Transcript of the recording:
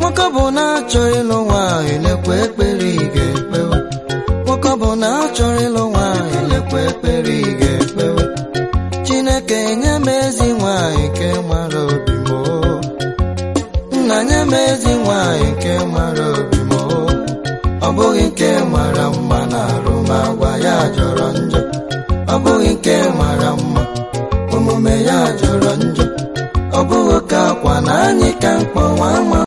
nwoke bụ na achọrọ ịlụ nwaanyị lekwa ekpere ị ga-ekpewe nwoke bụ na achọrọ ịlụ nwaanyị lekwa ekpere ị ga-ekpewe chineke nye m ezi nwaanyị nke mara obi m oo. nna nye m ezi nwaanyị nke mara obi m oo. ọ bụghị nke mara mma na arụmagwa ya jọrọ njọ ọ bụghị nke mara mma omume ya jọrọ njọ ọ bụghị ka akwa na anyị ka mkpọ nwa ama